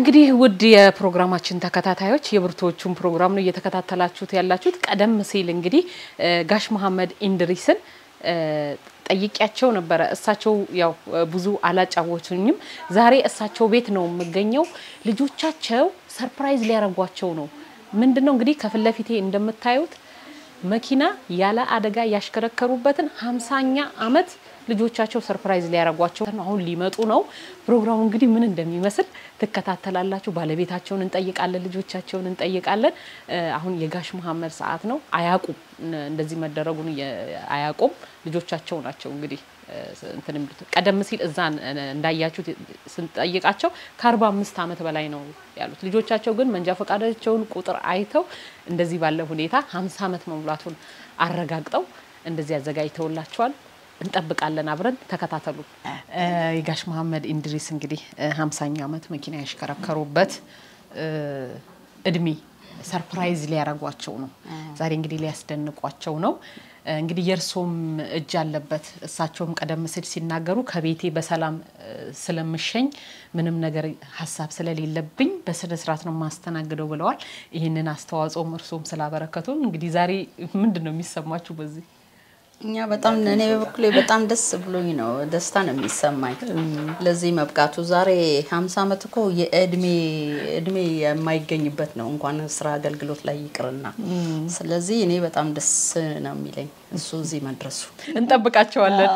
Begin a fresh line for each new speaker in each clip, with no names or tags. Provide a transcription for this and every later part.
እንግዲህ ውድ የፕሮግራማችን ተከታታዮች የብርቱዎቹን ፕሮግራም ነው እየተከታተላችሁት ያላችሁት። ቀደም ሲል እንግዲህ ጋሽ መሐመድ ኢንድሪስን ጠይቂያቸው ነበረ። እሳቸው ያው ብዙ አላጫወቱኝም። ዛሬ እሳቸው ቤት ነው የምገኘው። ልጆቻቸው ሰርፕራይዝ ሊያረጓቸው ነው። ምንድን ነው እንግዲህ ከፊት ለፊቴ እንደምታዩት መኪና ያለ አደጋ ያሽከረከሩበትን ሀምሳኛ ዓመት ልጆቻቸው ሰርፕራይዝ ሊያረጓቸው አሁን ሊመጡ ነው። ፕሮግራሙ እንግዲህ ምን እንደሚመስል ትከታተላላችሁ። ባለቤታቸውን እንጠይቃለን፣ ልጆቻቸውን እንጠይቃለን። አሁን የጋሽ መሐመድ ሰዓት ነው። አያቁም እንደዚህ መደረጉን አያቁም። ልጆቻቸው ናቸው እንግዲህ እንትን የሚሉት። ቀደም ሲል እዛ እንዳያችሁት ስንጠይቃቸው ከአርባ አምስት ዓመት በላይ ነው ያሉት። ልጆቻቸው ግን መንጃ ፈቃዳቸውን ቁጥር አይተው እንደዚህ ባለ ሁኔታ ሀምሳ ዓመት መሙላቱን አረጋግጠው እንደዚህ አዘጋጅተውላቸዋል። እንጠብቃለን። አብረን ተከታተሉ። የጋሽ መሐመድ ኢንድሪስ እንግዲህ ሀምሳኛ ዓመት መኪና ያሽከረከሩበት እድሜ ሰርፕራይዝ ሊያረጓቸው ነው። ዛሬ እንግዲህ ሊያስደንቋቸው ነው። እንግዲህ የእርሶም እጅ አለበት። እሳቸውም ቀደም ሲል ሲናገሩ ከቤቴ በሰላም ስለምሸኝ ምንም ነገር ሀሳብ ስለሌለብኝ በስነ ስርዓት ነው ማስተናግደው ብለዋል። ይህንን አስተዋጽኦም እርሶም ስላበረከቱ እንግዲህ ዛሬ ምንድን ነው የሚሰማችሁ በዚህ
እኛ በጣም እኔ በበኩሌ በጣም ደስ ብሎኝ ነው፣ ደስታ ነው የሚሰማኝ ለዚህ መብቃቱ። ዛሬ ሀምሳ ዓመት እኮ የእድሜ እድሜ የማይገኝበት ነው እንኳን ስራ አገልግሎት ላይ ይቅርና። ስለዚህ እኔ በጣም ደስ ነው የሚለኝ እሱ እዚህ መድረሱ።
እንጠብቃቸዋለን።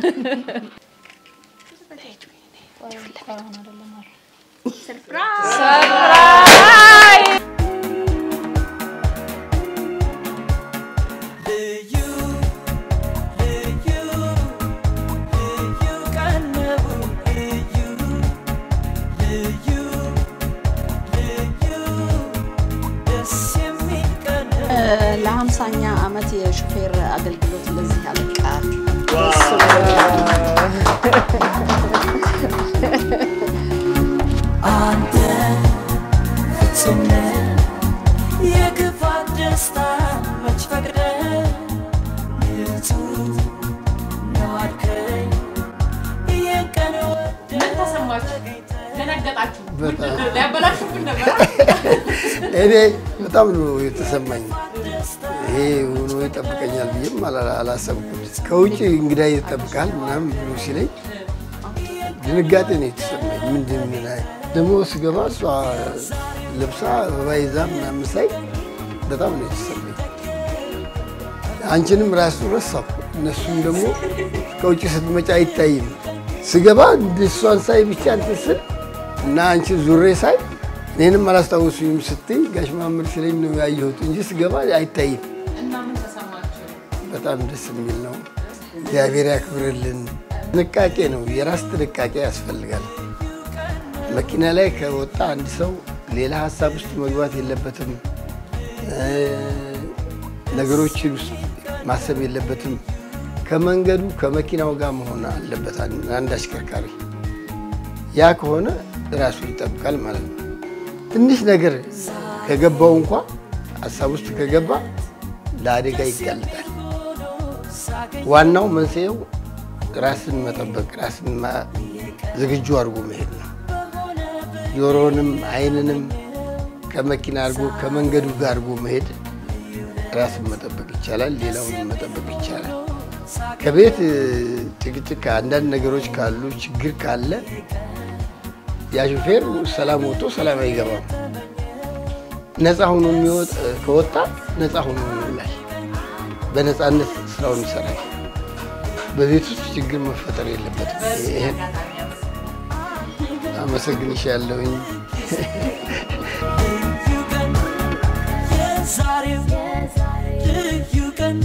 ለሀምሳኛ ዓመት የሹፌር አገልግሎት ለዚህ አበቃ።
አንተ ፍጹም ነህ፣ የክፋት ደስታ መች ፈቅደህ ንጹህ ነው አልከኝ የቀን
ምን ተሰማችሁ? ደነገጣችሁ? ሊያበላሹብን ነበር።
እኔ በጣም ነው የተሰማኝ። ይሄ ሆኖ ይጠብቀኛል ብዬም አላ- አላሰብኩም። ከውጭ እንግዳ ይጠብቃል ምናምን ብሎ ሲለኝ ድንጋጤ ነው የተሰማኝ። ምንድን ምን አይ- ደግሞ ስገባ እሷ ለብሳ አበባ ይዛ ምናምን ሳይ በጣም ነው የተሰማኝ። አንቺንም ራሱ ረሳሁ። እነሱም ደግሞ ከውጭ ስትመጪ አይታይም። ስገባ እሷን ሳይ ብቻ እንትን ስል እና አንቺ ዙሬ ሳይ እኔንም አላስታወሱኝም ስትይ ጋሽ መሐመድ ሲለኝ ነው ያየሁት እንጂ ስገባ አይታይም።
እና ምን ተሰማችሁ?
በጣም ደስ የሚል ነው። እግዚአብሔር ያክብርልን። ጥንቃቄ ነው፣ የራስ ጥንቃቄ ያስፈልጋል። መኪና ላይ ከወጣ አንድ ሰው ሌላ ሀሳብ ውስጥ መግባት የለበትም። እ ነገሮችን ውስጥ ማሰብ የለበትም። ከመንገዱ ከመኪናው ጋር መሆን አለበት አንድ አሽከርካሪ። ያ ከሆነ ራሱን ይጠብቃል ማለት ነው። ትንሽ ነገር ከገባው እንኳ ሀሳብ ውስጥ ከገባ ለአደጋ ይጋለጣል። ዋናው መንስኤው ራስን መጠበቅ፣ ራስን ማ- ዝግጁ አድርጎ መሄድ ነው። ጆሮንም ዓይንንም ከመኪና አድርጎ ከመንገዱ ጋር አድርጎ መሄድ ራስን መጠበቅ ይቻላል። ሌላውን መጠበቅ ይቻላል። ከቤት እ, ጭቅጭቅ፣ አንዳንድ ነገሮች ካሉ ችግር ካለ ያ ሹፌር ሰላም ወጥቶ ሰላም አይገባም። ነፃ ሆኖ የሚወጥ ከወጣ ነፃ ሆኖ ይውላል። በነፃነት ስራውን ይሰራል። በቤት ውስጥ ችግር መፈጠር የለበትም። ይሄን አመሰግንሻለሁኝ።
ልዩ ቀን የዛሬው ልዩ ቀን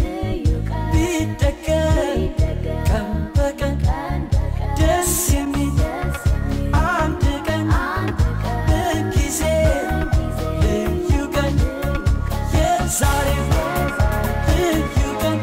ቢደገም ቀን በቀን ደስ የሚል አንድ ቀን በጊዜ ልዩ ቀን የዛሬው ልዩ ቀን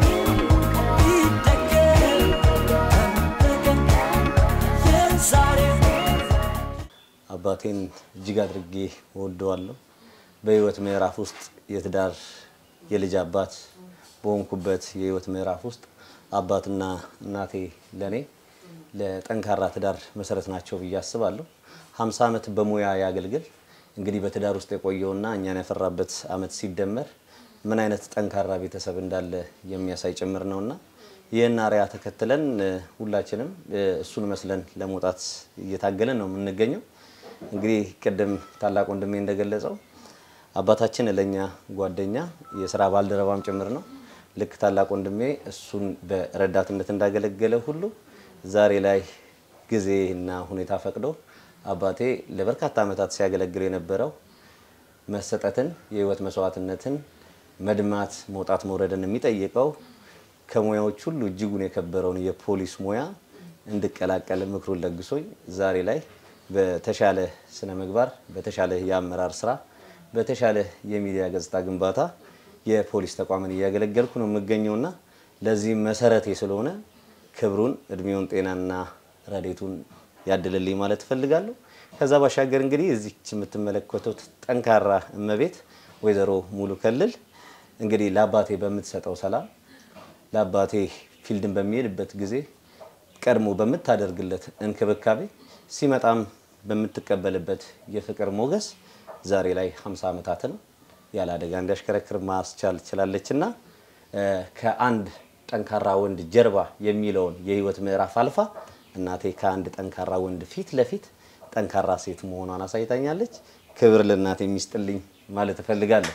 ቢደገም ቀን በቀን የዛሬው
አባቴን እጅግ አድርጌ እወደዋለሁ። በህይወት ምዕራፍ ውስጥ የትዳር የልጅ አባት በሆንኩበት የህይወት ምዕራፍ ውስጥ አባትና እናቴ ለኔ ለጠንካራ ትዳር መሰረት ናቸው ብዬ አስባለሁ። 50 ዓመት በሙያ ያገልግል እንግዲህ በትዳር ውስጥ የቆየውና እኛን ያፈራበት ዓመት ሲደመር ምን አይነት ጠንካራ ቤተሰብ እንዳለ የሚያሳይ ጭምር ነውና ይህን አርያ ተከትለን እ፣ ሁላችንም እ፣ እሱን መስለን ለመውጣት እየታገለን ነው የምንገኘው። እንግዲህ ቅድም ታላቅ ወንድሜ እንደገለጸው አባታችን ለኛ ጓደኛ የስራ ባልደረባም ጭምር ነው። ልክ ታላቅ ወንድሜ እሱን በረዳትነት እንዳገለገለ ሁሉ ዛሬ ላይ ጊዜና ሁኔታ ፈቅዶ አባቴ ለበርካታ ዓመታት ሲያገለግል የነበረው መሰጠትን፣ የህይወት መስዋዕትነትን፣ መድማት፣ መውጣት መውረድን የሚጠይቀው ከሙያዎች ሁሉ እጅጉን የከበረውን የፖሊስ ሙያ እንድቀላቀል ምክሩን ለግሶኝ ዛሬ ላይ በተሻለ ስነ ምግባር፣ በተሻለ የአመራር ስራ፣ በተሻለ የሚዲያ ገጽታ ግንባታ የፖሊስ ተቋምን እያገለገልኩ ነው የምገኘውና ለዚህም መሰረቴ ስለሆነ ክብሩን እድሜውን ጤናና ረዴቱን ያድልልኝ ማለት እፈልጋለሁ። ከዛ ባሻገር እንግዲህ እዚች የምትመለከቱት ጠንካራ እመቤት ወይዘሮ ሙሉ ከልል እንግዲህ ለአባቴ በምትሰጠው ሰላም ለአባቴ ፊልድን በሚሄድበት ጊዜ ቀድሞ በምታደርግለት እንክብካቤ ሲመጣም በምትቀበልበት የፍቅር ሞገስ ዛሬ ላይ 50 ዓመታትን ያለ አደጋ እንዲያሽከረክር ማስቻል ችላለች እና ከአንድ ጠንካራ ወንድ ጀርባ የሚለውን የህይወት ምዕራፍ አልፋ እናቴ ከአንድ ጠንካራ ወንድ ፊት ለፊት ጠንካራ ሴት መሆኗን አሳይታኛለች። ክብር ለእናቴ የሚስጥልኝ ማለት እፈልጋለሁ።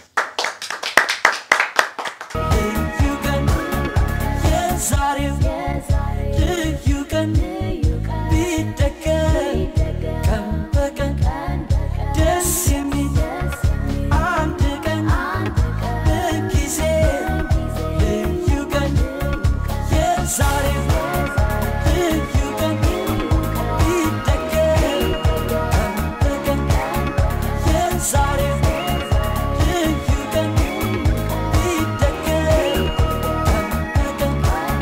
ልዩ ቀን የዛሬው ልዩ ቀን ቢደገም ቀን በቀን ደስ የሚል አንድ ቀን በጊዜ ልዩ ቀን የዛሬው ልዩ ቀን ቢደገም ቀን በቀን የዛሬው ልዩ ቀን ቢደገም ቀን በቀን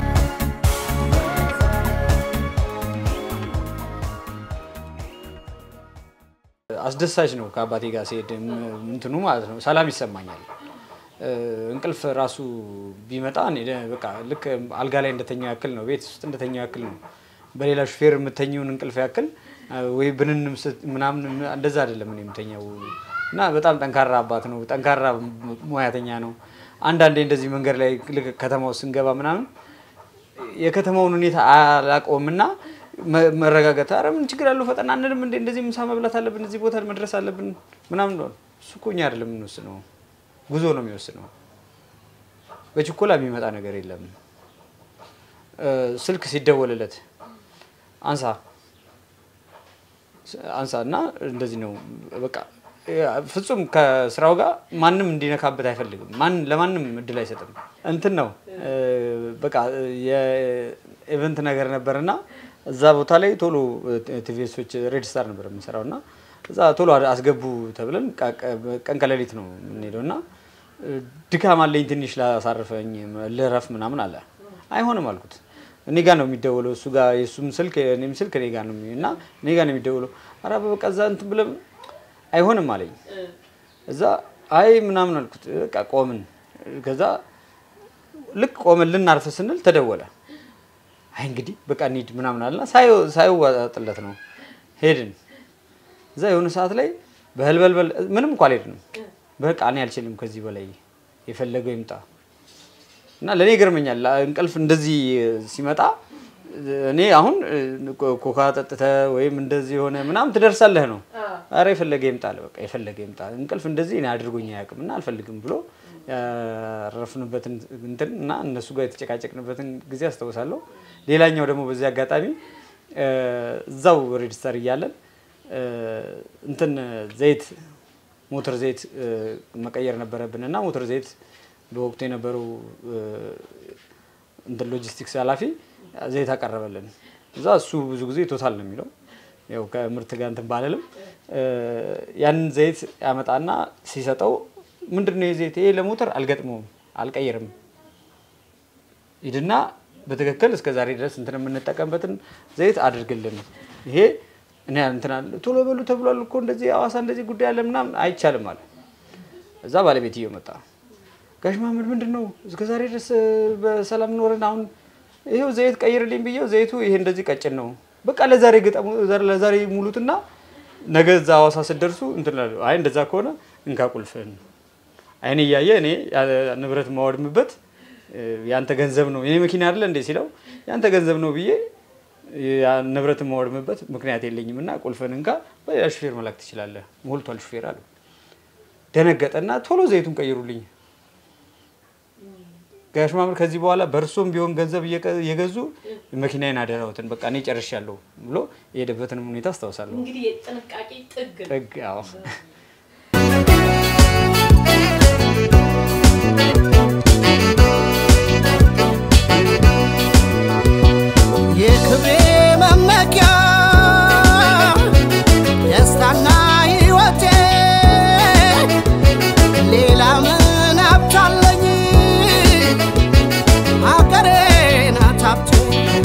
አስደሳች ነው። ከአባቴ ጋር ሲሄድ ም- እንትኑ ማለት ነው ሰላም ይሰማኛል። እ፣ እንቅልፍ ራሱ ቢመጣ እኔ ደ- በቃ ልክ አልጋ ላይ እንደተኛው ያክል ነው፣ ቤት ውስጥ እንደተኛው ያክል ነው። በሌላ ሹፌር የምተኘውን እንቅልፍ ያክል እ፣ ወይ ብንንም ስት- ምናምን እንደዛ አይደለም እኔ የምተኛው እና በጣም ጠንካራ አባት ነው። ጠንካራ ሙ- ሙያተኛ ነው። አንዳንዴ እንደዚህ መንገድ ላይ ልክ ከተማ ውስጥ ስንገባ ምናምን የከተማውን ሁኔታ አላውቀውም እና መ- መረጋጋት ኧረ ምን ችግር አለው ፈጠን አንልም እንዴ እንደዚህ ምሳ መብላት አለብን እዚህ ቦታ መድረስ አለብን ምናምን ነው እሱ እኮ እኛ አይደለም የምንወስነው ጉዞ ነው የሚወስነው በችኮላ የሚመጣ ነገር የለም እ፣ ስልክ ሲደወልለት አንሳ አንሳ እና እንደዚህ ነው በቃ ፍጹም ከስራው ጋር ማንም እንዲነካበት አይፈልግም። ማን ለማንም እድል አይሰጥም። እንትን ነው እ፣ በቃ የኢቨንት ነገር ነበርና እዛ ቦታ ላይ ቶሎ ቲቪሶች ሬድ ስታር ነበር የምንሰራው እና እዛ ቶሎ አስገቡ ተብለን ቃ- ቀ- ቀን ከሌሊት ነው የምንሄደው እና እ፣ ድካም አለኝ ትንሽ ላሳርፈኝ ልረፍ ምናምን አለ። አይሆንም አልኩት። እኔ ጋር ነው የሚደውለው እሱ ጋር የእሱም ስልክ እኔም ስልክ እኔ ጋር ነው የሚ- እና እኔ ጋር ነው የሚደውለው። ኧረ በቃ እዛ እንትን ብለን አይሆንም አለኝ። እዛ አይ ምናምን አልኩት። በቃ ቆምን። ከዛ ልክ ቆምን ልናርፍ ስንል ተደወለ። አይ እንግዲህ በቃ እንሂድ ምናምን አለና ሳይው- ሳይዋጥለት ነው ሄድን። እዛ የሆነ ሰዓት ላይ በህልበልበል ምንም እንኳ አልሄድንም። በቃ እኔ አልችልም ከዚህ በላይ የፈለገው ይምጣ እና ለእኔ ይገርመኛል እንቅልፍ እንደዚህ ሲመጣ እኔ አሁን ኮ- ኮካ ጠጥተ ወይም እንደዚህ የሆነ ምናምን ትደርሳለህ ነው። ኧረ የፈለገ ይምጣ አለ። በቃ የፈለገ ይምጣ። እንቅልፍ እንደዚህ እኔ አድርጎኝ አያውቅም እና አልፈልግም ብሎ ያረፍንበትን እንትን እና እነሱ ጋር የተጨቃጨቅንበትን ጊዜ አስታውሳለሁ። ሌላኛው ደግሞ በዚህ አጋጣሚ እ፣ እዛው ሬጅስተር እያለን እ፣ እንትን ዘይት ሞተር ዘይት እ፣ መቀየር ነበረብን እና ሞተር ዘይት በወቅቱ የነበረው እ፣ እንትን ሎጂስቲክስ ኃላፊ ዘይት አቀረበልን። እዛ እሱ ብዙ ጊዜ ቶታል ነው የሚለው ያው ከምርት ጋር እንትን ባልልም እ፣ ያንን ዘይት ያመጣና ሲሰጠው ምንድን ነው የዘይት ይሄ ለሞተር አልገጥመውም አልቀይርም ሂድና በትክክል እስከ ዛሬ ድረስ እንትን የምንጠቀምበትን ዘይት አድርግልን። ይሄ እኔ እንትን አለ ቶሎ በሉ ተብሏል እኮ እንደዚህ ሐዋሳ እንደዚህ ጉዳይ አለ ምናምን አይቻልም አለ። እዛ ባለቤትየው መጣ። ጋሽ መሀመድ ምንድን ነው እስከ ዛሬ ድረስ እ፣ በሰላም ኖረን አሁን ይሄው ዘይት ቀይርልኝ ብዬው ዘይቱ ይሄ እንደዚህ ቀጭን ነው፣ በቃ ለዛሬ ግጠሙ ለዛሬ ሙሉትና ነገ እዛ ሐዋሳ ስትደርሱ እንትን እላለሁ። አይ እንደዛ ከሆነ እንካ ቁልፍህን አይኔ እያየ እኔ ያ- ንብረት የማወድምበት እ፣ ያንተ ገንዘብ ነው የኔ መኪና አይደለ እንዴ ሲለው ያንተ ገንዘብ ነው ብዬ ያ ንብረት የማወድምበት ምክንያት የለኝም እና ቁልፍህን እንካ በሌላ ሹፌር መላክ ትችላለህ ሞልቷል ሹፌር አለ ደነገጠና ቶሎ ዘይቱን ቀይሩልኝ ጋሽ ማምር ከዚህ በኋላ በእርሶም ቢሆን ገንዘብ እየቀ- እየገዙ መኪናዬን አደራውትን በቃ እኔ ጨርሻለሁ ብሎ የሄደበትንም ሁኔታ አስታውሳለሁ።
እንግዲህ የጥንቃቄ ጥግ ነው።
ጥግ አዎ።
የክብሬ መመኪያ ደስታና ሕይወቴ ሌላ ምን ሀብታለኝ ሀገሬ ናት ሀብቴ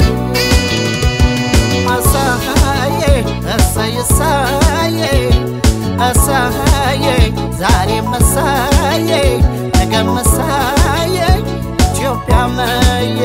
እሰዬ እሰይ እሰዬ እሰዬ ዛሬም እሰዬ ነገም እሰዬ ኢትዮጵያ መዬ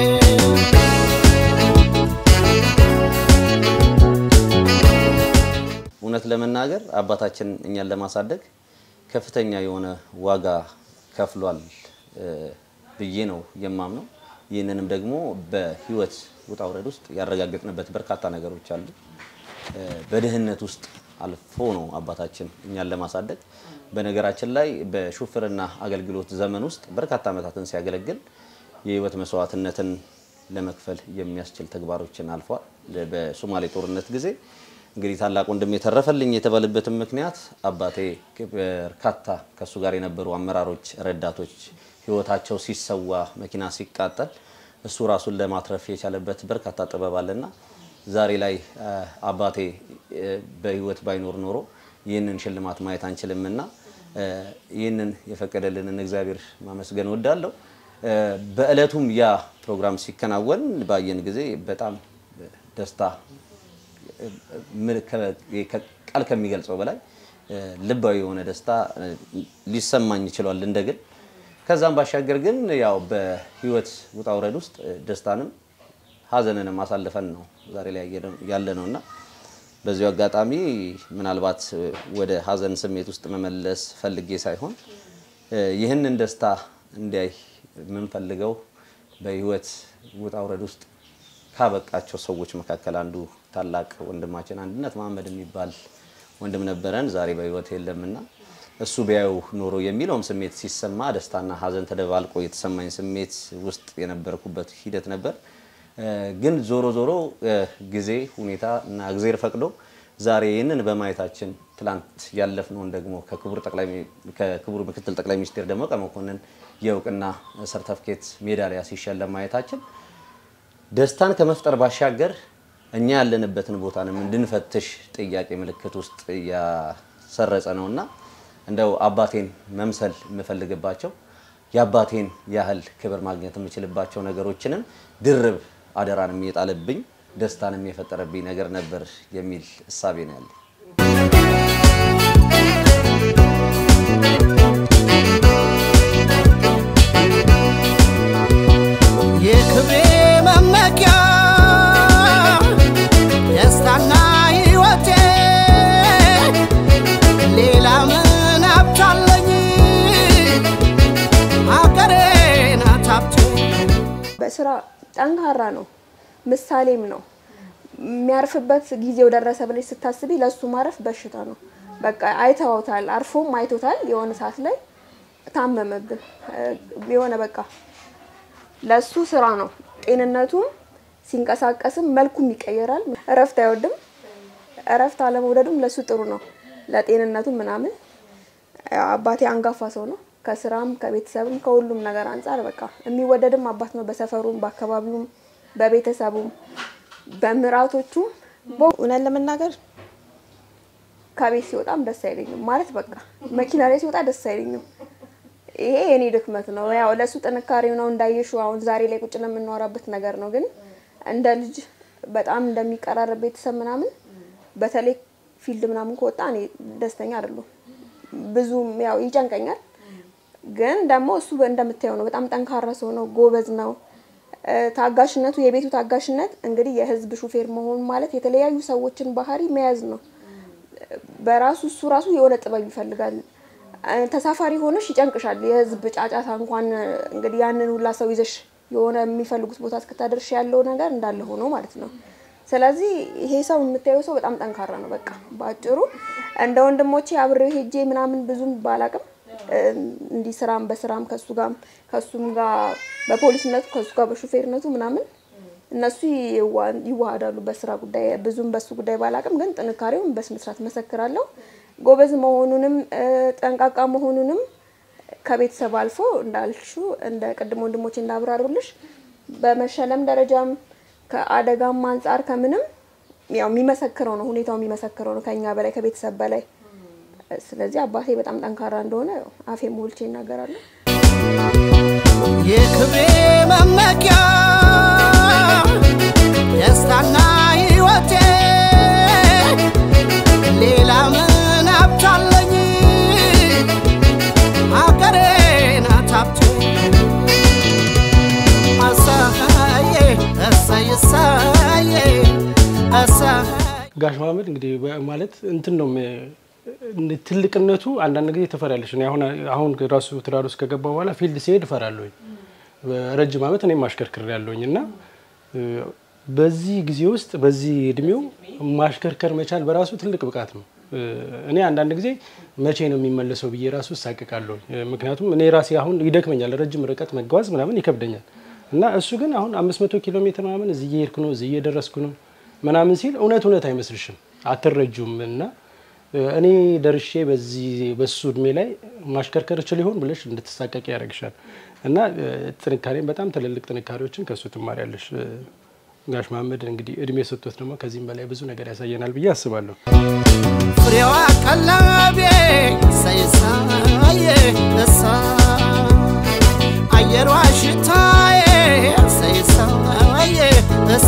እውነት ለመናገር አባታችን እኛን ለማሳደግ ከፍተኛ የሆነ ዋጋ ከፍሏል እ፣ ብዬ ነው የማምነው። ይህንንም ደግሞ በህይወት ውጣ ውረድ ውስጥ ያረጋገጥንበት በርካታ ነገሮች አሉ። እ፣ በድህነት ውስጥ አልፎ ነው አባታችን እኛን ለማሳደግ። በነገራችን ላይ በሹፍርና አገልግሎት ዘመን ውስጥ በርካታ ዓመታትን ሲያገለግል የህይወት መስዋዕትነትን ለመክፈል የሚያስችል ተግባሮችን አልፏል። በሶማሌ ጦርነት ጊዜ እንግዲህ ታላቅ ወንድም የተረፈልኝ የተባለበትም ምክንያት አባቴ በርካታ ከእሱ ጋር የነበሩ አመራሮች፣ ረዳቶች ህይወታቸው ሲሰዋ መኪና ሲቃጠል እሱ ራሱን ለማትረፍ የቻለበት በርካታ ጥበብ አለና ዛሬ ላይ አ፣ አባቴ እ፣ በህይወት ባይኖር ኖሮ ይህንን ሽልማት ማየት አንችልምና እ፣ ይህንን የፈቀደልንን እግዚአብሔር ማመስገን እወዳለሁ። እ፣ በእለቱም ያ ፕሮግራም ሲከናወን ባየን ጊዜ በጣም ደስታ ምን ከ- ከ- ቃል ከሚገልጸው በላይ እ፣ ልባዊ የሆነ ደስታ እ፣ ሊሰማኝ ይችላል እንደ ግል። ከዛም ባሻገር ግን ያው በህይወት ውጣ ውረድ ውስጥ እ፣ ደስታንም ሀዘንንም አሳልፈን ነው ዛሬ ላይ ያለ ነው እና በዚሁ አጋጣሚ ምናልባት እ፣ ወደ ሀዘን ስሜት ውስጥ መመለስ ፈልጌ ሳይሆን እ፣ ይህንን ደስታ እንዲያይ የምንፈልገው በህይወት ውጣ ውረድ ውስጥ ካበቃቸው ሰዎች መካከል አንዱ ታላቅ ወንድማችን አንድነት መሀመድ የሚባል ወንድም ነበረን። ዛሬ በህይወት የለምና እሱ ቢያዩ ኖሮ የሚለውም ስሜት ሲሰማ ደስታና ሀዘን ተደባልቆ የተሰማኝ ስሜት ውስጥ የነበርኩበት ሂደት ነበር። እ፣ ግን ዞሮ ዞሮ እ፣ ጊዜ ሁኔታ እና እግዜር ፈቅዶ ዛሬ ይህንን በማየታችን ትላንት ያለፍነውን ደግሞ ከክቡር ጠቅላይ ሚኒ- ከክቡር ምክትል ጠቅላይ ሚኒስትር ደመቀ መኮንን የእውቅና ሰርተፍኬት ሜዳሊያ ሲሸለም ማየታችን ደስታን ከመፍጠር ባሻገር እኛ ያለንበትን ቦታንም እንድንፈትሽ ጥያቄ ምልክት ውስጥ እያሰረጸ ነውና እንደው አባቴን መምሰል የምፈልግባቸው የአባቴን ያህል ክብር ማግኘት የምችልባቸው ነገሮችንም ድርብ አደራንም የጣለብኝ ደስታንም የፈጠረብኝ ነገር ነበር የሚል እሳቤ ነው ያለኝ።
የክብሬ መመኪያ ደስታና ሕይወቴ ሌላ ምን ሀብታለኝ ሀገሬ ናት ሀብቴ
በስራ ጠንካራ ነው፣ ምሳሌም ነው። የሚያርፍበት ጊዜው ደረሰ ብለሽ ስታስቢ ለሱ ማረፍ በሽታ ነው። በቃ አይተውታል፣ አርፎም አይቶታል። የሆነ ሰዓት ላይ ታመመብን እ፣ የሆነ በቃ ለሱ ስራ ነው። ጤንነቱም ሲንቀሳቀስም መልኩም ይቀየራል። እረፍት አይወድም። እረፍት አለመውደዱም ለሱ ጥሩ ነው፣ ለጤንነቱም ምናምን። አባቴ አንጋፋ ሰው ነው። ከስራም ከቤተሰብም ከሁሉም ነገር አንጻር በቃ የሚወደድም አባት ነው። በሰፈሩም በአካባቢውም በቤተሰቡም በምራቶቹም እውነት ለመናገር ከቤት ሲወጣም ደስ አይለኝም። ማለት በቃ መኪና ላይ ሲወጣ ደስ አይለኝም። ይሄ የኔ ድክመት ነው። ያው ለሱ ጥንካሬው ነው እንዳየሹ አሁን ዛሬ ላይ ቁጭ ለምናወራበት ነገር ነው። ግን እንደ ልጅ በጣም እንደሚቀራረብ ቤተሰብ ምናምን በተለይ ፊልድ ምናምን ከወጣ እኔ ደስተኛ አይደለሁም። ብዙም ያው ይጨንቀኛል። ግን ደግሞ እሱ እንደምታየው ነው። በጣም ጠንካራ ሰው ነው። ጎበዝ ነው። እ፣ ታጋሽነቱ የቤቱ ታጋሽነት እንግዲህ የህዝብ ሹፌር መሆን ማለት የተለያዩ ሰዎችን ባህሪ መያዝ ነው። በራሱ እሱ ራሱ የሆነ ጥበብ ይፈልጋል። እ፣ ተሳፋሪ ሆነሽ ይጨንቅሻል። የህዝብ ጫጫታ እንኳን እ፣ እንግዲህ ያንን ሁላ ሰው ይዘሽ የሆነ የሚፈልጉት ቦታ እስክታደርሽ ያለው ነገር እንዳለ ሆኖ ማለት ነው። ስለዚህ ይሄ ሰው የምታየው ሰው በጣም ጠንካራ ነው። በቃ በአጭሩ እንደ ወንድሞቼ አብሬው ሄጄ ምናምን ብዙም ባላቅም እ፣ እንዲህ ስራም በስራም ከሱ ጋርም ከሱም ጋር በፖሊስነቱ ከሱ ጋር በሹፌርነቱ ምናምን እነሱ ይዋ- ይዋሃዳሉ በስራ ጉዳይ ብዙም በሱ ጉዳይ ባላቅም ግን ጥንካሬውን በስነ ስርዓት መሰክራለሁ። ጎበዝ መሆኑንም እ፣ ጠንቃቃ መሆኑንም ከቤተሰብ አልፎ እንዳልሹ እንደ ቅድም ወንድሞች እንዳብራሩልሽ በመሸለም ደረጃም ከአደጋም አንጻር ከምንም ያው የሚመሰክረው ነው ሁኔታው የሚመሰክረው ነው ከኛ በላይ ከቤተሰብ በላይ። ስለዚህ አባቴ በጣም ጠንካራ እንደሆነ ያው አፌ ሞልቼ ይናገራሉ።
የክብሬ መመኪያ ደስታና ሕይወቴ ሌላ ምን ሀብታለኝ አገሬ ናት ሀብቴ አሳዬ እሰይ እሰይ እሰይ
ጋሽ መሀመድ እንግዲህ በ- ማለት እንትን ነው ም- እንደ ትልቅነቱ አንዳንድ ጊዜ ትፈሪያለሽ። እኔ አሁን አሁን ራሱ ትዳር ውስጥ ከገባ በኋላ ፊልድ ሲሄድ እፈራለሁኝ። ረጅም ዓመት እኔም ማሽከርከር ያለሁኝ እና እ፣ በዚህ ጊዜ ውስጥ በዚህ እድሜው ማሽከርከር መቻል በራሱ ትልቅ ብቃት ነው። እ፣ እኔ አንዳንድ ጊዜ መቼ ነው የሚመለሰው ብዬ ራሱ እሳቅቃለሁ። ምክንያቱም እኔ ራሴ አሁን ይደክመኛል፣ ረጅም ርቀት መጓዝ ምናምን ይከብደኛል እና እሱ ግን አሁን 500 ኪሎ ሜትር ምናምን እዚህ እየሄድኩ ነው እዚህ እየደረስኩ ነው ምናምን ሲል እውነት እውነት አይመስልሽም፣ አትረጁም እና እኔ ደርሼ በዚህ በሱ እድሜ ላይ ማሽከርከር እችል ይሆን ብለሽ እንድትሳቀቂ ያደርግሻል። እና እ፣ ጥንካሬም በጣም ትልልቅ ጥንካሬዎችን ከእሱ ትማሪያለሽ። እ፣ ጋሽ መሀመድ እንግዲህ እድሜ ሰጥቶት ደግሞ ከዚህም በላይ ብዙ ነገር ያሳየናል ብዬ አስባለሁ።
ፍሬዋ ቀለቤ ሰይሳዬ እሳ አየሯ ሽታዬ ሰይሳዬ እሳ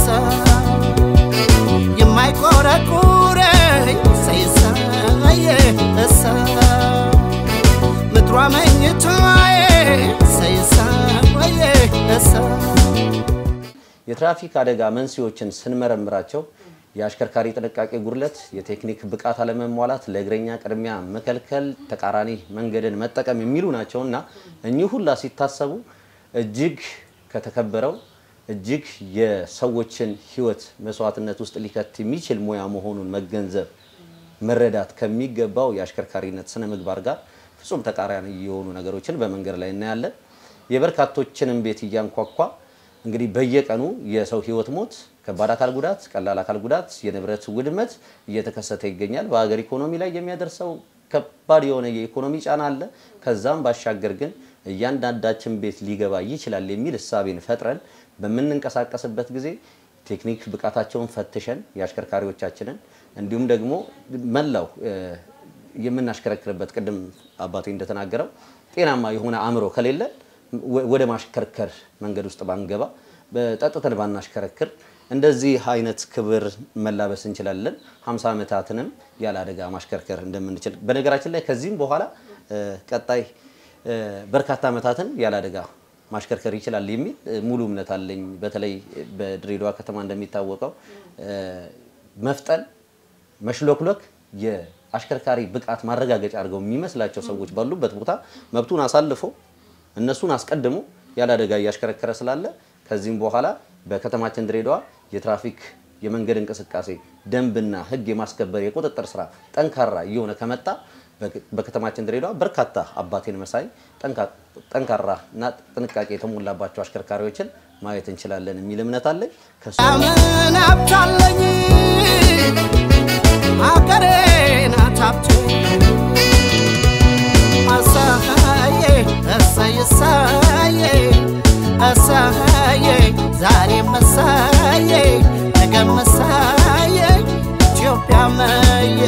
የማይቆረቁረኝ ሰይሳዬ እሳ ምድሯ መኝታዬ ሰይሳዬ እሳ
የትራፊክ አደጋ መንስኤዎችን ስንመረምራቸው የአሽከርካሪ ጥንቃቄ ጉድለት፣ የቴክኒክ ብቃት አለመሟላት፣ ለእግረኛ ቅድሚያ መከልከል፣ ተቃራኒ መንገድን መጠቀም የሚሉ ናቸው እና እኚህ ሁላ ሲታሰቡ እጅግ ከተከበረው እጅግ የሰዎችን ሕይወት መስዋዕትነት ውስጥ ሊከት የሚችል ሙያ መሆኑን መገንዘብ መረዳት ከሚገባው የአሽከርካሪነት ስነ ምግባር ጋር ፍጹም ተቃራኒ የሆኑ ነገሮችን በመንገድ ላይ እናያለን። የበርካቶችንም ቤት እያንኳኳ እንግዲህ በየቀኑ የሰው ህይወት ሞት፣ ከባድ አካል ጉዳት፣ ቀላል አካል ጉዳት፣ የንብረት ውድመት እየተከሰተ ይገኛል። በሀገር ኢኮኖሚ ላይ የሚያደርሰው ከባድ የሆነ የኢኮኖሚ ጫና አለ። ከዛም ባሻገር ግን እያንዳንዳችን ቤት ሊገባ ይችላል የሚል እሳቤን ፈጥረን በምንንቀሳቀስበት ጊዜ ቴክኒክ ብቃታቸውን ፈትሸን የአሽከርካሪዎቻችንን እንዲሁም ደግሞ መላው እ፣ የምናሽከረክርበት ቅድም አባቴ እንደተናገረው ጤናማ የሆነ አእምሮ ከሌለን ወ- ወደ ማሽከርከር መንገድ ውስጥ ባንገባ በጠጥተን ባናሽከረክር እንደዚህ አይነት ክብር መላበስ እንችላለን። 50 ዓመታትንም ያለ አደጋ ማሽከርከር እንደምንችል በነገራችን ላይ ከዚህም በኋላ እ፣ ቀጣይ እ፣ በርካታ ዓመታትን ያለ አደጋ ማሽከርከር ይችላል የሚል እ፣ ሙሉ እምነት አለኝ። በተለይ በድሬዳዋ ከተማ እንደሚታወቀው እ፣ መፍጠን መሽሎክሎክ የአሽከርካሪ ብቃት ማረጋገጫ አድርገው የሚመስላቸው ሰዎች ባሉበት ቦታ መብቱን አሳልፎ እነሱን አስቀድሞ ያለ አደጋ እያሽከረከረ ስላለ ከዚህም በኋላ በከተማችን ድሬዳዋ የትራፊክ የመንገድ እንቅስቃሴ ደንብና ሕግ የማስከበር የቁጥጥር ስራ ጠንካራ እየሆነ ከመጣ በ- በከተማችን ድሬዳዋ በርካታ አባቴን መሳይ ጠንካ- ጠንካራ እና ጥንቃቄ የተሞላባቸው አሽከርካሪዎችን ማየት እንችላለን የሚል እምነት አለኝ። ከሱ
ምን ሀብታለኝ አገሬ ናት ሀብቴ አሳዬ እሰይ እሰዬ እሰዬ ዛሬም እሰዬ ነገም እሰዬ ኢትዮጵያ መዬ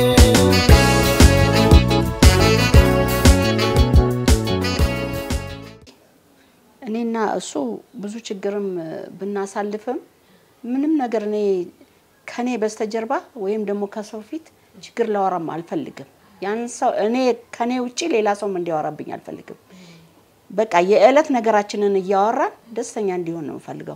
እኔና እሱ ብዙ ችግርም ብናሳልፍም ምንም ነገር እኔ ከኔ በስተጀርባ ወይም ደግሞ ከሰው ፊት ችግር ላወራም አልፈልግም። ያን ሰው እኔ ከኔ ውጪ ሌላ ሰውም እንዲያወራብኝ አልፈልግም። በቃ የዕለት ነገራችንን እያወራን ደስተኛ እንዲሆን ነው የምፈልገው።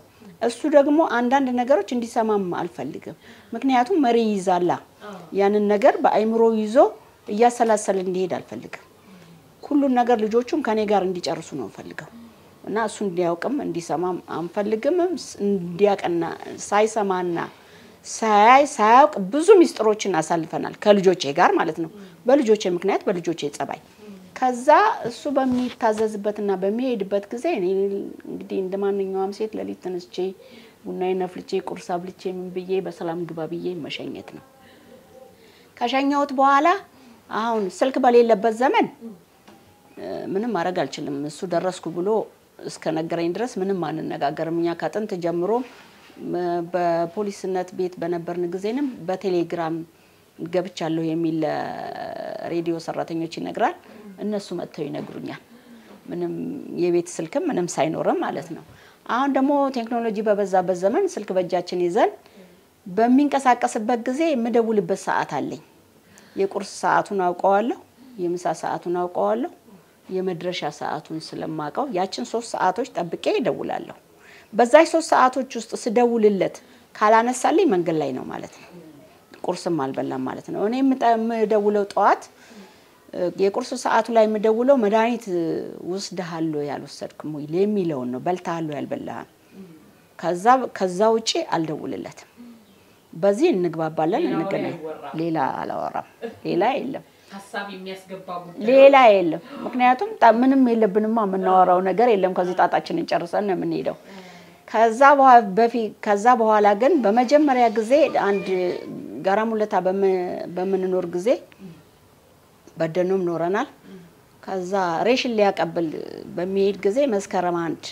እሱ ደግሞ አንዳንድ ነገሮች እንዲሰማም አልፈልግም። ምክንያቱም መሪ ይዛላ ያንን ነገር በአይምሮ ይዞ እያሰላሰለ እንዲሄድ አልፈልግም። ሁሉን ነገር ልጆቹም ከኔ ጋር እንዲጨርሱ ነው እንፈልገው እና እሱ እንዲያውቅም እንዲሰማም አንፈልግም። እንዲያውቅና ሳይሰማና ሳያይ ሳያውቅ ብዙ ሚስጥሮችን አሳልፈናል ከልጆቼ ጋር ማለት ነው። በልጆቼ ምክንያት በልጆቼ ጸባይ ከዛ እሱ በሚታዘዝበትና በሚሄድበት ጊዜ እኔ እንግዲህ እንደ ማንኛውም ሴት ሌሊት ተነስቼ ቡናዬን አፍልቼ ቁርስ አብልቼ ምን ብዬ በሰላም ግባ ብዬ መሸኘት ነው። ከሸኘሁት በኋላ አሁን ስልክ በሌለበት ዘመን እ፣ ምንም ማድረግ አልችልም። እሱ ደረስኩ ብሎ እስከ ነገረኝ ድረስ ምንም አንነጋገርም። እኛ ከጥንት ጀምሮ እ፣ በፖሊስነት ቤት በነበርን ጊዜንም በቴሌግራም ገብቻለሁ የሚል ሬዲዮ ሰራተኞች ይነግራል። እነሱ መጥተው ይነግሩኛል። ምንም የቤት ስልክም ምንም ሳይኖርም ማለት ነው። አሁን ደግሞ ቴክኖሎጂ በበዛበት ዘመን ስልክ በእጃችን ይዘን በሚንቀሳቀስበት ጊዜ የምደውልበት ሰዓት አለኝ። የቁርስ ሰዓቱን አውቀዋለሁ፣ የምሳ ሰዓቱን አውቀዋለሁ፣ የመድረሻ ሰዓቱን ስለማውቀው ያችን ሶስት ሰዓቶች ጠብቄ እደውላለሁ። በዛች ሶስት ሰዓቶች ውስጥ ስደውልለት ካላነሳልኝ መንገድ ላይ ነው ማለት ነው። ቁርስም አልበላም ማለት ነው። እኔ የምጠ- የምደውለው ጠዋት እ፣ የቁርስ ሰዓቱ ላይ የምደውለው መድኃኒት ውስድሃል ወይ ያልወሰድክም ወይ የሚለውን ነው። በልተሃል ወይ ያልበላህም። ከዛ ከዛ ውጪ አልደውልለትም። በዚህ እንግባባለን፣ እንገናኝ። ሌላ አላወራም። ሌላ የለም
ሀሳብ የሚያስገባ
ሌላ የለም። ምክንያቱም ጣ- ምንም የለብንማ የምናወራው ነገር የለም። ከዚህ ጣጣችንን ጨርሰን ነው የምንሄደው። ከዛ በኋ- በፊት ከዛ በኋላ ግን በመጀመሪያ ጊዜ አንድ ጋራ ሙለታ በም- በምንኖር ጊዜ በደኖም ኖረናል። ከዛ ሬሽን ሊያቀብል በሚሄድ ጊዜ መስከረም አንድ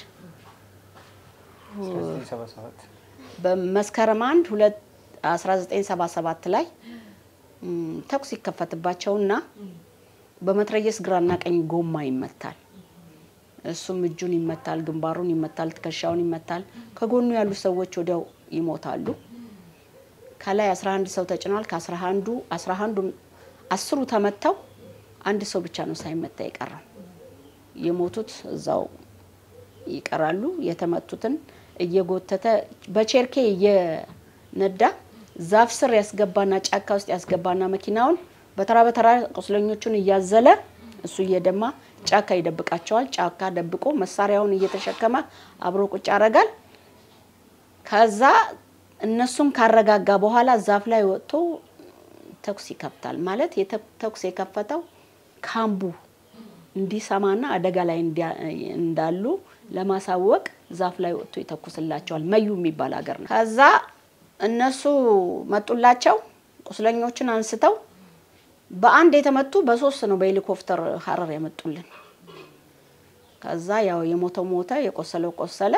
በመስከረም አንድ ሁለት 1977 ላይ ም፣ ተኩስ ይከፈትባቸውና በመትረየስ ግራና ቀኝ ጎማ ይመታል። እሱም እጁን ይመታል፣ ግንባሩን ይመታል፣ ትከሻውን ይመታል። ከጎኑ ያሉ ሰዎች ወዲያው ይሞታሉ። ከላይ 11 ሰው ተጭኗል። ከ11ዱ 11ዱ አስሩ ተመተው አንድ ሰው ብቻ ነው ሳይመታ የቀረው። የሞቱት እዛው ይቀራሉ። የተመቱትን እየጎተተ በቼርኬ እየነዳ ዛፍ ስር ያስገባና ጫካ ውስጥ ያስገባና መኪናውን በተራ በተራ ቁስለኞቹን እያዘለ እሱ እየደማ ጫካ ይደብቃቸዋል። ጫካ ደብቆ መሳሪያውን እየተሸከመ አብሮ ቁጭ ያደርጋል። ከዛ እነሱን ካረጋጋ በኋላ ዛፍ ላይ ወጥቶ ተኩስ ይከፍታል። ማለት የተ- ተኩስ የከፈተው ካምቡ እንዲሰማና አደጋ ላይ እንዲያ- እንዳሉ ለማሳወቅ ዛፍ ላይ ወጥቶ ይተኩስላቸዋል። መዩ የሚባል ሀገር ነው። ከዛ እነሱ መጡላቸው። ቁስለኞችን አንስተው በአንድ የተመቱ በሶስት ነው በሄሊኮፕተር ሀረር ያመጡልን። ከዛ ያው የሞተው ሞተ፣ የቆሰለው ቆሰለ።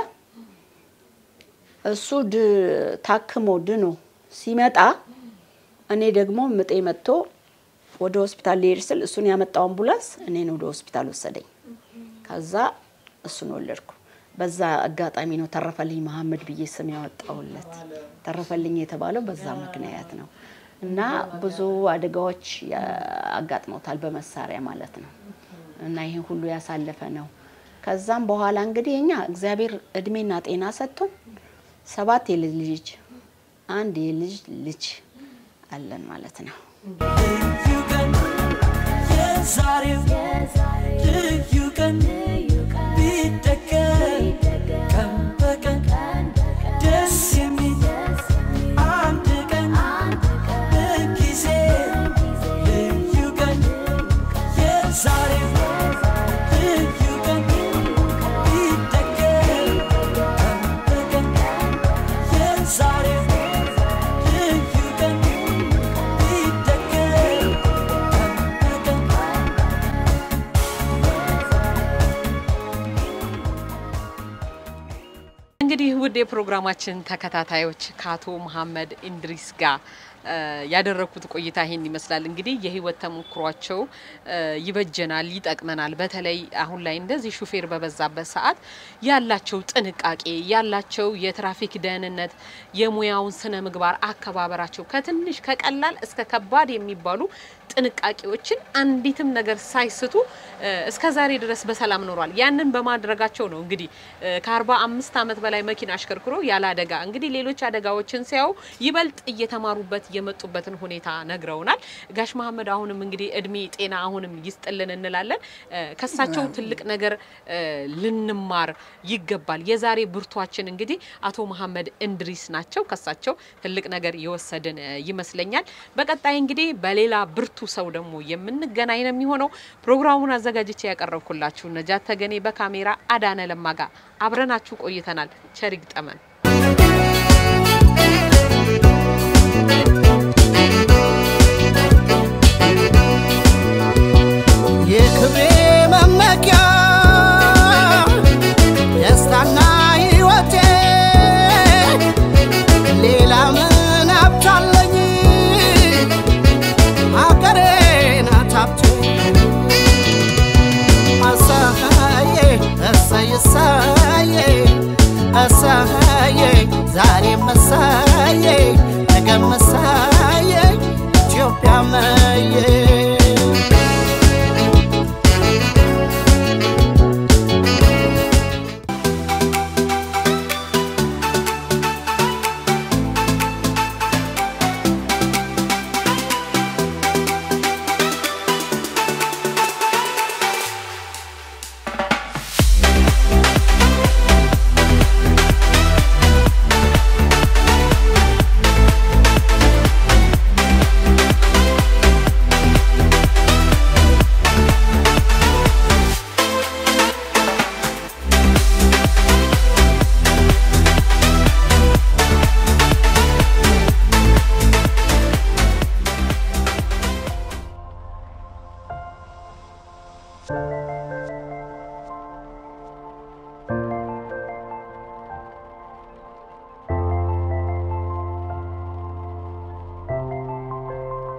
እሱ ድ- ታክሞ ድኖ ሲመጣ እኔ ደግሞ ምጤ መጥቶ ወደ ሆስፒታል ሊሄድ ስል እሱን ያመጣው አምቡላንስ እኔን ወደ ሆስፒታል ወሰደኝ። ከዛ እሱን ወለድኩ። በዛ አጋጣሚ ነው ተረፈልኝ መሀመድ ብዬ ስም ያወጣውለት። ተረፈልኝ የተባለው በዛ ምክንያት ነው። እና ብዙ አደጋዎች ያ- አጋጥመውታል በመሳሪያ ማለት ነው። እና ይህን ሁሉ ያሳለፈ ነው። ከዛም በኋላ እንግዲህ እኛ እግዚአብሔር እድሜና ጤና ሰጥቶን ሰባት የልጅ ልጅ አንድ የልጅ ልጅ አለን ማለት ነው።
ልዩ ቀን የዛሬው ልዩ ቀን ቢደገም ቀን በቀን ደስ የሚል አንድ ቀን በጊዜ ልዩ ቀን የዛሬው ልዩ ቀን ቢደገም ቀን በቀን የዛሬው ልዩ ቀን ቢደገም ቀን በቀን
እንግዲህ ውድ የፕሮግራማችን ተከታታዮች ከአቶ መሀመድ ኢንድሪስ ጋር እ፣ ያደረግኩት ቆይታ ይሄን ይመስላል። እንግዲህ የህይወት ተሞክሯቸው እ፣ ይበጀናል፣ ይጠቅመናል። በተለይ አሁን ላይ እንደዚህ ሹፌር በበዛበት ሰዓት ያላቸው ጥንቃቄ ያላቸው የትራፊክ ደህንነት፣ የሙያውን ስነ ምግባር አከባበራቸው ከትንሽ ከቀላል እስከ ከባድ የሚባሉ ጥንቃቄዎችን አንዲትም ነገር ሳይስቱ እ፣ እስከ ዛሬ ድረስ በሰላም ኖሯል። ያንን በማድረጋቸው ነው እንግዲህ እ፣ ከአርባ አምስት ዓመት በላይ መኪና አሽከርክሮ ያለ አደጋ እንግዲህ ሌሎች አደጋዎችን ሲያዩ ይበልጥ እየተማሩበት የመጡበትን ሁኔታ ነግረውናል። ጋሽ መሀመድ አሁንም እንግዲህ እድሜ ጤና አሁንም ይስጥልን እንላለን። እ፣ ከሳቸው ትልቅ ነገር እ፣ ልንማር ይገባል። የዛሬ ብርቷችን እንግዲህ አቶ መሀመድ እንድሪስ ናቸው። ከሳቸው ትልቅ ነገር የወሰድን እ፣ ይመስለኛል። በቀጣይ እንግዲህ በሌላ ብርቱ ሰው ደግሞ የምንገናኝ ነው የሚሆነው። ፕሮግራሙን አዘጋጅቼ ያቀረብኩላችሁ ነጃት ተገኔ፣ በካሜራ አዳነ ለማጋ አብረናችሁ ቆይተናል። ቸር ይግጠመን።